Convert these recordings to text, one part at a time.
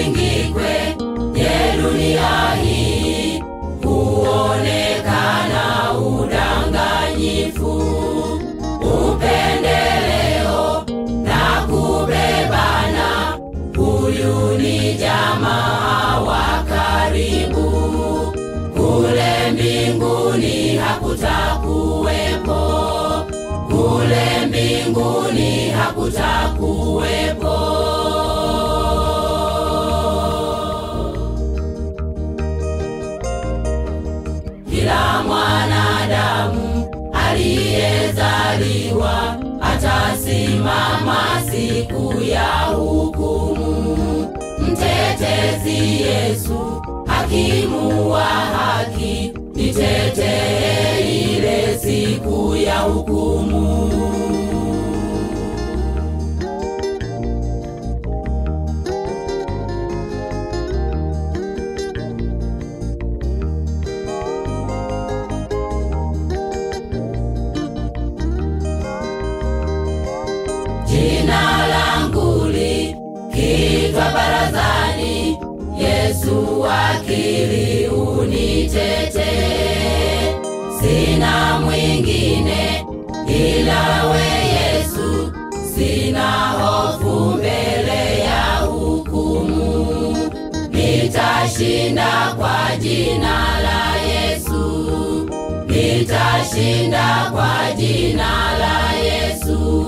vingi kwenye dunia hii huonekana udanganyifu, upendeleo na kubebana. Huyu ni jamaa wa karibu, kule mbinguni hakutakuwepo, kule mbinguni hakutakuwepo. Kila mwanadamu aliyezaliwa atasimama siku ya hukumu. Mtetezi Yesu, hakimu wa haki, nitetee ile siku ya hukumu. Jina langu likiitwa barazani, Yesu wakili unitetee. Sina mwingine ila we Yesu, sina hofu mbele ya hukumu. Nitashinda kwa jina la Yesu, nitashinda kwa jina la Yesu.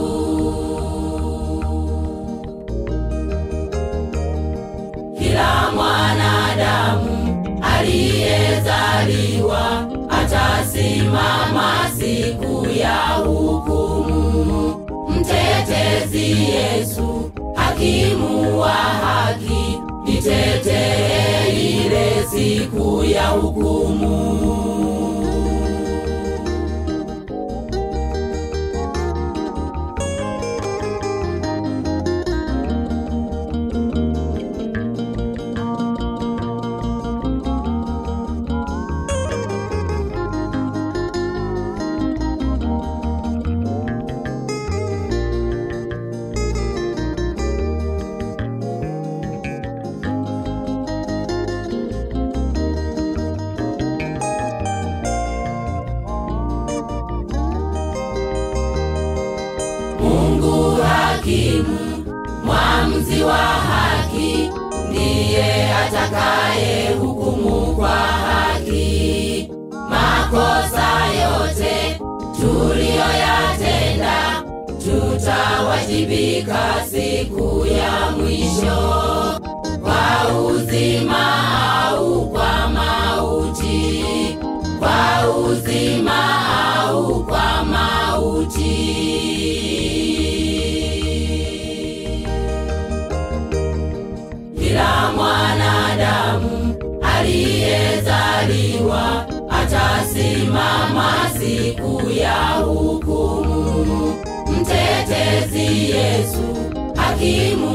Kila mwanadamu aliyezaliwa atasimama siku ya hukumu. Mtetezi Yesu, hakimu wa haki, nitetee ile siku ya hukumu. Mungu hakimu, mwamuzi wa haki, ndiye atakaye hukumu kwa haki. Makosa yote tuliyoyatenda, tutawajibika siku ya mwisho, kwa uzima au kwa mauti, kwa uzima au kwa mauti. Kila mwanadamu aliyezaliwa atasimama siku ya hukumu. Mtetezi Yesu, hakimu